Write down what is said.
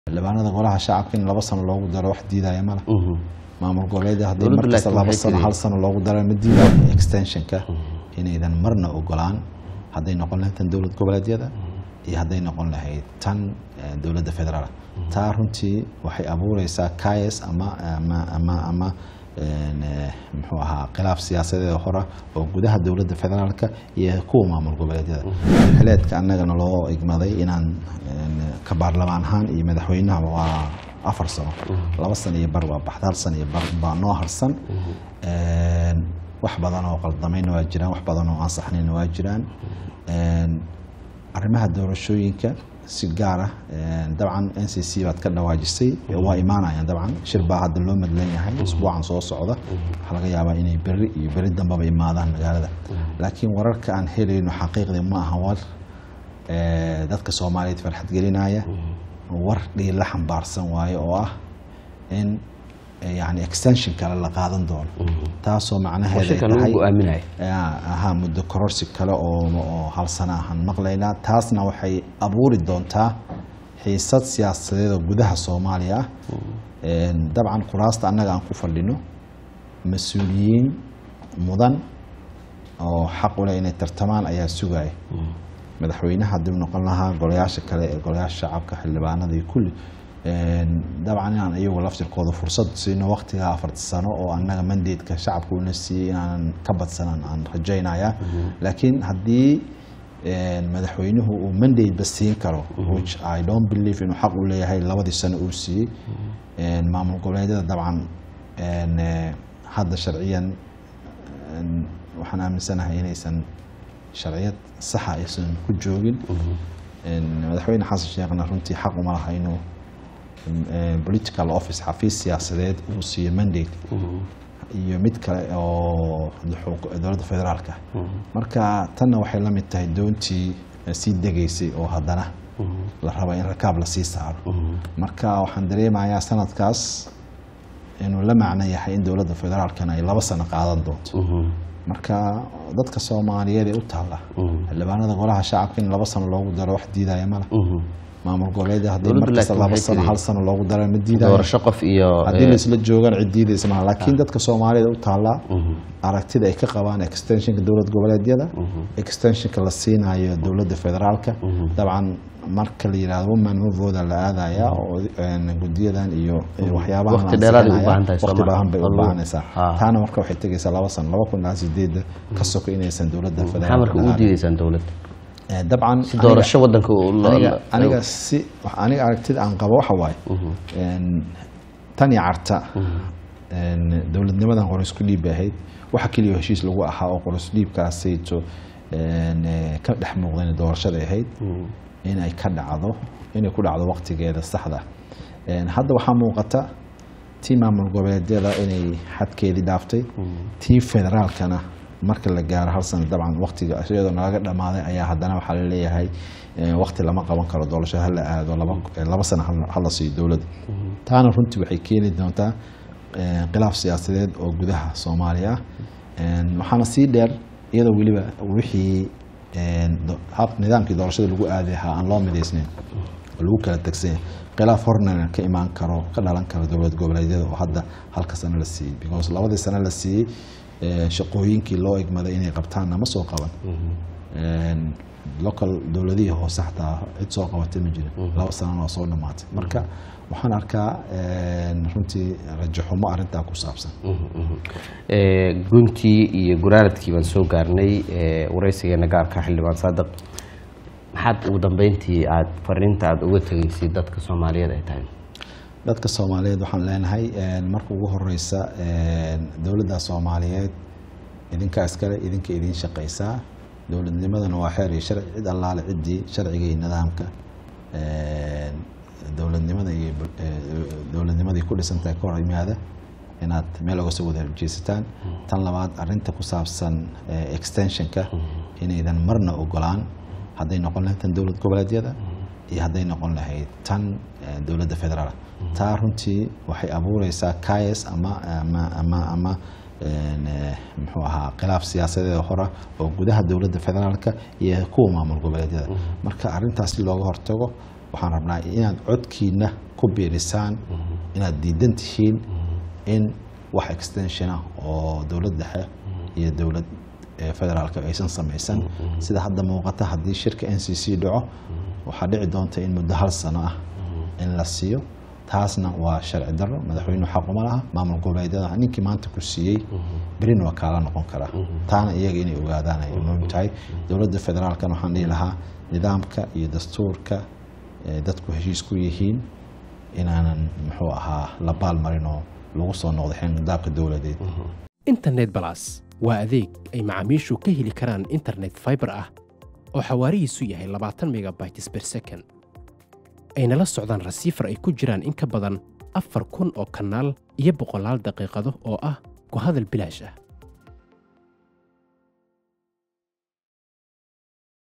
xildhibaanada golaha shacabka in laba sano loogu daro wax diidaya male maamul goboleed haddii Dowladdu markasta laakiin laba waxay sano tiri- hal sano loogu daro ma diidayo extensionka inaydan marna ogolaan hadday noqon lahayd tan dowlad goboleedyada iyo hadday noqon lahayd tan eh, dowladda federaal taa runtii waxay abuureysaa kayas ama ama ama ama een, eh, muxuu ahaa khilaaf siyaasadeed hora oo gudaha dowladda federaalka iyo kuwa maamul goboleedyada xileedka annagana loo igmaday inaan een, ka baarlamaan ahaan iyo madaxweynahaba waa afar sano laba sano iyo bar waa baxda hal sano iyo bar baa noo harsan Een, wax badan oo qaldamayna waa jiraan wax badan oo ansaxnayna waa jiraan Een, arrimaha doorashooyinka si gaar ah een, dabcan n c c baad ka dhawaajisay waa imaanayaan dabcan shir baa hadda loo madlan yahay usbuucan soo socda waxaa laga yaabaa inay berri iyo berri dambaba imaadaan magaalada laakiin wararka aan helayno xaqiiqdii ma aha war ee, dadka soomaaliyeed farxad gelinaya war dhiila xambaarsan waaye oo ah in eh, yani extension kale la qaadan doono taasoo macnaheeda ay shirkan lagu tahay go-aaminayo yaa, ahaa muddo kororsi kale oo oo hal sana ahaan maqlaynaa taasna waxay abuuri doontaa xiisad siyaasadeed oo gudaha soomaaliya ah Een, dabcan kuraasta annaga aan ku fadhino mas-uuliyiin mudan oo xaq u leh inay tartamaan ayaa sugaya madaxweynaha haddii uu noqon lahaa golayaasha kale ee golayaasha shacabka xildhibaanada iyo kulli Een, dabcan inaan iyagu laftirkooda fursad siino waqtiga afarta sano oo annaga mandateeka shacabka una siiyey inaanan ka badsanan aan rajaynaya laakiin haddii een, madaxweynuhu uu mandate ba siin karo which i don't believe inuu xaq u leeyahay labadii sano uu siiyey Een, maamul goboleedyada dabcan een, eh, hadda sharciyan een, waxaan aaminsanahay inaysan sharciyad saxa aysan ku joogin Een, madaxweyne xasan sheekhna runtii xaq uma laha inuu een, political office xafiis siyaasadeed uu siiyo mandate iyo mid kale oo xuk- dowladda federaalka marka tanna waxay la mid tahay doontii eh, sii degaysay oo haddana la raba in rakaab la sii saaro marka waxaan dareemayaa sanadkaas inuu la macno yahay in dowladda federaalkana ay laba sano qaadan doonto marka dadka soomaaliyeed ee u taalla xildhibaanada golaha shacabka in laba sano loogu daro wax diidaya male maamul goboleed haddii Dowladdu markasta laakiin laba waxay sano tiri- hal sano loogu daro ma diidayo doorasho qof iyo haddii eh, laisla joogaan cid diidaysa malaha laakiin dadka soomaalida u taallaa aragtida ay ka qabaan extensionka dowlad goboleedyada extensionka la siinayo dowladda federaalka dabcan marka la yidhahdo woman movooda la aadaya oo een, gudiyadan iyo iyo waxyaabahan Waqti aan dheeraad ay u siinaya, baahan tahay, waqti Soomaa. baahan bay u Wallo. baahanaysaa Ha. taana marka waxay tegaysaa laba sano laba kun ilaa sideeda ka soko inaysan dowladda maxaa federaalka marka ugu la aadin. diidaysaan dowladda Eh, dabcan si aniga- doorasho wadanka uu la- aniga la- aniga si wax- aniga aragtida aan qabo waxa waaye een, tan iyo carta een, dowladnimadan qorisku dhiib bay ahayd waxa keliya heshiis lagu ahaa oo qoris dhiibkaasayto een, eh, ka dhex muuqdeen doorashada ahayd inay ka dhacdo inay ku dhacdo waqtigeeda saxda ah. Een, hadda waxaa muuqata tii maamul goboleedyada inay xadkeedii dhaaftay tii federaalkana marka la gaaro hal sano dabcan waqtiga iyadoo nalaga dhammaaday ayaa haddana waxaa la leeyahay eh, waqti lama qaban karo doorasho hala aado laba eh, laba sano hal- hala siiyo dowladda taana runtii waxay keeni doontaa eh, khilaaf siyaasadeed oo gudaha soomaaliya ah Een, waxaana sii dheer iyadoo weliba wixii een, do- hab nidaamkii doorashada lagu aaday ahaa aan loo midaysnayn oo lagu kala tegsanya khilaaf horna ka imaan karo ka dhalan karo dowlad goboleedyada oo hadda halka sano la siiyey because labadii sano la siiyey eh, shaqooyinkii loo egmaday inay qabtaanna ma soo qaban Een, local dowladihii hoose xataa cid soo qabatay ma jirin laba sanana waa soo dhamaatay marka waxaan arkaa een, runtii rajaxumo arrintaa ku saabsan Eh, guntii iyo guraaradkii baan soo gaarnay eh, waraysigeena gaarka xildhibaan saadiq maxaad ugu dambeyntii aad fariinta aad uga tegeysay dadka soomaaliyeed ay tahay dadka soomaaliyeed waxaan leenahay een, marka ugu horeysa een, dowladda soomaaliyeed idinkaa iskale idinka idiin shaqaysaa dowladnimadana waa xeer iyo sharci cid allaale ciddii sharciga iyo nidaamka een, dowladnimada iyo bul- ee, dowladnimadii ku dhisantahay ka hor yimaada inaad meel oga soo wada horjeesataan tan labaad arinta ku saabsan ee, extensionka inaydan marna ogolaan hadday noqon lahayd tan dowlad goboleedyada iyo hadday noqon lahayd tan eh, dowladda federaal taa runtii waxay abuureysaa kayas ama ama ama ama een, eh, muxuu ahaa khilaaf siyaasadeed hora oo gudaha dowladda federaalka iyo kuwa maamul goboleedyada marka arrintaas si looga hortago waxaan rabnaa inaad codkiina ku biirisaan inaad diidan tihiin in wax extension ah oo dowlad dhexe iyo dowlad eh, federaalka aysan samaysan sida hadda muuqata haddii shirka n c c dhaco waxaa dhici doonta in muddo hal sano ah in la siiyo taasna waa sharci darro madaxweynuhu xaquma laha maamul goboleedyada ninkii maanta ku siiyey berina waa kaala noqon karaa taana iyaga inay ogaadaan ay muhiim tahay dowladda federaalkan waxaan dhihi lahaa nidaamka iyo dastuurka eh, dadku heshiis ku yihiin inaanan muxuu ahaa la baalmarin oo lagu soo noqdo xindaabka dowladeed internet balas waa adeeg ay macaamiishu ka heli karaan internet fiber ah oo xawaarihiisu yahay labaatan megabytes per second ayna la socdaan rasiifar ay ku jiraan in ka badan afar kun oo kanaal iyo boqolaal daqiiqado oo ah ku hadal bilaash ah